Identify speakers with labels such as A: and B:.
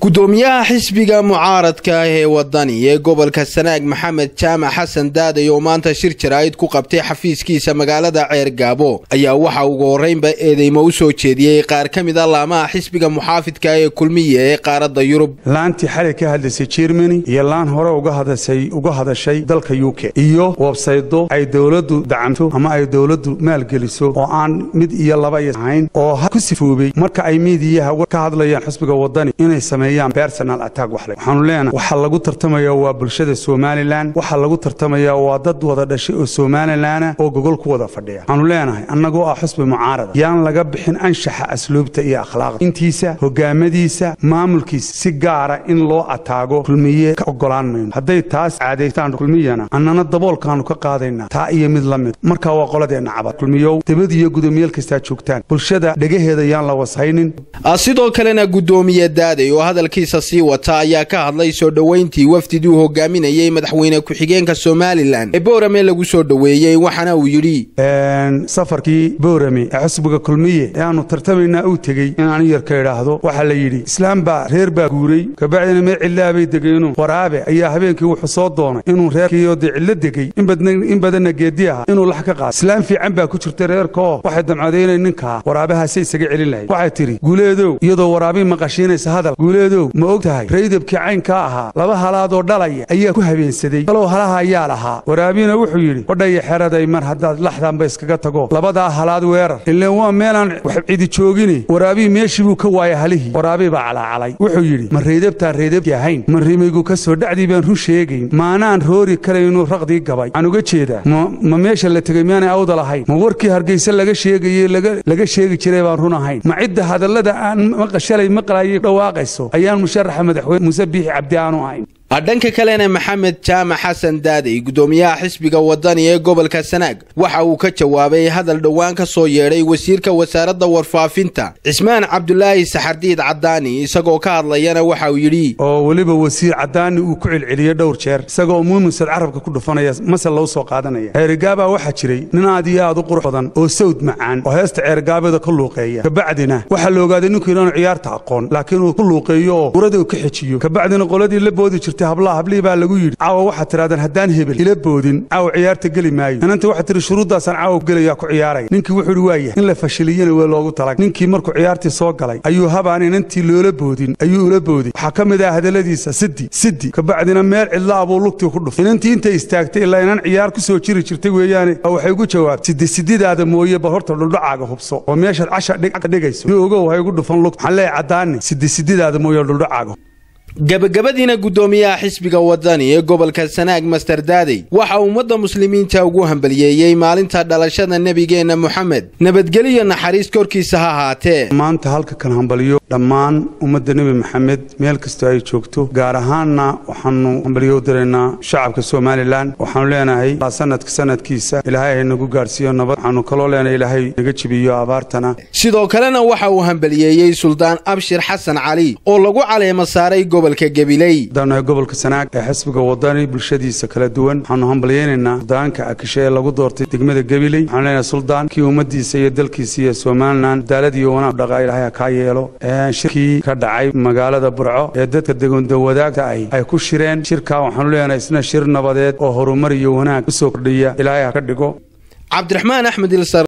A: gudoomiyaha xisbiga mucaaradka ah ee wadani ee gobolka sanaag maxamed jaamac xasan daaday oo maanta shir jaraa'id ku qabtay xafiiskiisa magaalada ceer gaabo ayaa waxa ugu horreynba eedeymo u soo jeediyey qaar ka mid a laamaha xisbiga muxaafidka ee kulmiya ee qaaradda yurub
B: laantii xalay ka hadlaysay jermani iyo laan hore uga hadashay dalka u k iyo websaydo ay dowladdu dacamto ama ay dowladdu maalgeliso oo aan mid iyo laba iyo ahayn oo ku sifoobay marka ay miidiyaha ka hadlayaan xisbiga wadani inay sameeyaan personal attack waxle waxaanu leenahay waxa lagu tartamaya waa bulshada somalilan waxa lagu tartamaya waa dad wada dhashay oo somalilanah oo gogol ku wada fadhiya waxaanu leenahay annagoo ah xusbi mucaarada yaan laga bixin anshaxa asluubta iyo akhlaaqda intiisa hogaamadiisa maamulkiisa si gaara in loo ataago kulmiye ka ogolaan mayno hadday taas caadaystaan kulmiyana annana daboolkaanu ka qaadaynaa taa iyo mid la mid markaa waa qoladeenna cabad kulmiyow dibad iyo gudoomiyaal kastaa joogtaan bulshada dhegaheeda yaan la washaynin
A: sidoo kalena gudoomiye daaday oo hadalkiisa sii wata ayaa ka hadlay soo dhoweyntii wafdiduu hogaaminayey madaxweyne ku-xigeenka somalilan ee boorame lagu soo dhoweeyey waxaana uu yidhi
B: safarkii boorame ee xusbiga kulmiye ee aanu tartamaynaa uu tegey inaanu yarka idhaahdo waxaa la yidhi islaam baa reer baa guuray kabacdina mee cillaabay degeenu waraabe ayaa habeenkii wuxuu soo doonay inuu reerkiioo dee cillo degey in badanna geedi aha inuu lax ka qaado islaam fiican baa ku jirta reerkaoo waxay damcadeynay ninkaa waraabahaase isaga celin lahayd waxay tidhi guuleedow iyadoo waraabii maqashiinaysa hadal guuleedow ma og tahay raydabkii caynkaa ahaa laba halaadoo dhalaya ayaa ku habeensaday kalow halaha ayaa lahaa waraabina wuxuu yidhi odhaya xeraday mar haddaad laxdanba iskaga tago labadaa halaad weerar ileen waa meelaan wax cidi joogine waraabii meeshii buu ka waaya halihii waraabii baa calaacalay wuxuu yidhi ma raydabtaan raydabkii ahayn ma rimaygu ka soo dhacdii baan run sheegayn maanaan roori karaynu raqdii gabay waxaan uga jeedaa ma meesha la tegey miyaanay awda lahayn ma warkii hargayse laga sheegaye laga sheegi jiray baan run ahayn ma cidda hadallada aan maqashalay maqlaayay dhawaaqayso ayaan musharaxa madaxweyne muuse biixi cabdi aanu ahayn
A: dhanka kalena maxamed jaamac xasan daaday gudoomiyaha xisbiga wadani ee gobolka sanaag waxa uu ka jawaabay hadal dhowaan ka soo yeedhay wasiirka wasaaradda warfaafinta cismaan cabdulaahi saxardiid cadaani isagoo ka hadlayana waxa uu yidhi
B: oo weliba wasiir cadaani uu ku celceliyey dhowr jeer isagoo muumusad carabka ku dhufanaya masal lou soo qaadanaya ceerigaabaa waxaa jiray nin aad iyo aad u qurux badan oo sawd macaan oo heesta ceergaabeeda ka luuqeeya kabacdina waxaa la ogaaday ninku inaanu ciyaarta aqoon laakiin uu ku luuqeeyo oo urada uu ka xejiyo kabacdina qoladii la boodi jirta hablaha hablihii baa lagu yidhi caawa waxaad tidhahdeen haddaan hebel ila boodin caawa ciyaarta geli maayo inanta waxaad tihi shuruuddaasaan caawa gelayaa ku ciyaaraya ninkii wuxuu idhi waayah in la fashiliyana waa loogu talag ninkii markuu ciyaartii soo galay ayuu habaan inantii loola boodin ayuu ula booday waxaa ka mid ah hadalladiisa siddi siddi kabacdina meel cidlaa buu lugtii ku dhufay inantii intay istaagtay ilaa inan ciyaar ku soo jiri jirtay weeyaane waxay ugu jawaabtay siddi sididaada mooye bal horta dhuldhacaaga hubso oo meeshaad casha dhigayso dii ogow hay ugu dhufan lugta waxaan leeyahay caddaani siddi sididaada mooye dhuldhacaaga
A: gabagabadiina gudoomiyaha xisbiga wadani ee gobolka sanaag master daadey waxa ummadda muslimiinta ugu hambaliyeeyey maalinta dhalashada nebigeenna moxamed nabadgeliyo naxariis korkiisa ha ahaatee
B: maanta halka kan hambaliyo dhammaan ummadda nebi maxamed meel kastoo ay joogto gaar ahaanna waxaanu hambaliyo u diraynaa shacabka somalilan waxaanu leenahay sanadka sanadkiisa ilaahay haynagu gaadhsiiyo nabad waxaanu kaloo leenahay ilaahay naga jibiyo abaartana
A: sidoo kalena waxa uu hambaliyeeyey suldaan abshir xasan cali oo lagu caleema saaray
B: daanahay gobolka sanaag ee xisbiga wadani bulshadiisa kala duwan waxaanu hambalyaynaynaa suldaanka akishe ee lagu doortay degmada gabiley waxaanu leenahay suldaan kii ummaddiisa iyo dalkiisa iyo somalilan cadaalad iyo wanaag dhaqa ilahay ha kaa yeelo shirkii ka dhacay magaalada burco ee dadka degoonda wadaagta ahi ay ku shireen shirkaa waxaanu leenahay isna shir nabadeed oo horumar iyo wanaag u soo kordhiya ilaahay ha ka dhigo
A: cabdiraxmaan axmed